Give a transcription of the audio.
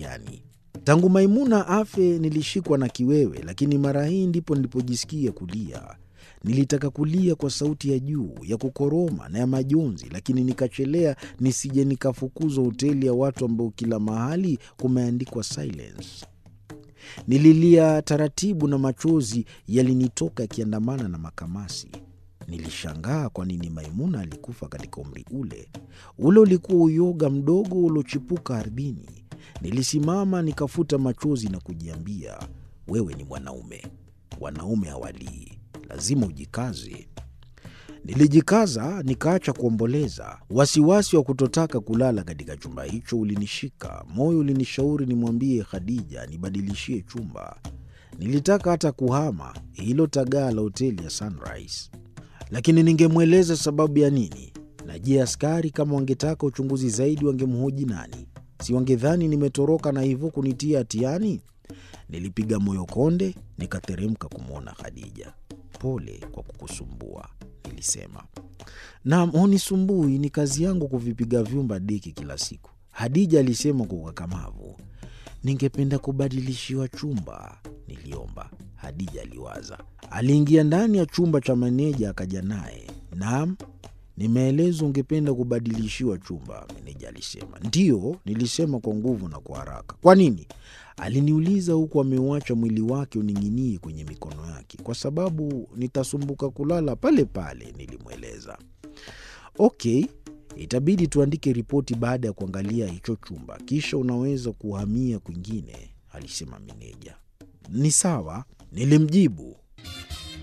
gani? Tangu Maimuna afe nilishikwa na kiwewe, lakini mara hii ndipo nilipojisikia kulia. Nilitaka kulia kwa sauti ya juu ya kukoroma na ya majonzi, lakini nikachelea nisije nikafukuzwa hoteli ya watu ambao kila mahali kumeandikwa silence. Nililia taratibu na machozi yalinitoka yakiandamana na makamasi. Nilishangaa kwa nini Maimuna alikufa katika umri ule. Ule ulikuwa uyoga mdogo uliochipuka ardhini. Nilisimama nikafuta machozi na kujiambia, wewe ni mwanaume, wanaume hawalii, lazima ujikaze. Nilijikaza nikaacha kuomboleza. Wasiwasi wa kutotaka kulala katika chumba hicho ulinishika. Moyo ulinishauri nimwambie Khadija nibadilishie chumba. Nilitaka hata kuhama hilo tagaa la hoteli ya Sunrise, lakini ningemweleza sababu ya nini? Na je, askari kama wangetaka uchunguzi zaidi wangemhoji nani? Si wangedhani nimetoroka na hivyo kunitia hatiani? Nilipiga moyo konde, nikateremka kumwona Khadija. Pole kwa kukusumbua, nilisema. Naam, hunisumbui, ni kazi yangu kuvipiga vyumba deki kila siku, Hadija alisema kwa ukakamavu. Ningependa kubadilishiwa chumba, niliomba. Hadija aliwaza. Aliingia ndani ya chumba cha maneja akaja naye. Naam, nimeelezwa ungependa kubadilishiwa chumba, meneja alisema. Ndiyo, nilisema kwa nguvu na kwa haraka. Kwa nini? Aliniuliza huku ameuacha mwili wake uning'inie kwenye mikono yake. Kwa sababu nitasumbuka kulala pale pale, nilimweleza. Okay, itabidi tuandike ripoti baada ya kuangalia hicho chumba, kisha unaweza kuhamia kwingine, alisema meneja. Ni sawa, nilimjibu.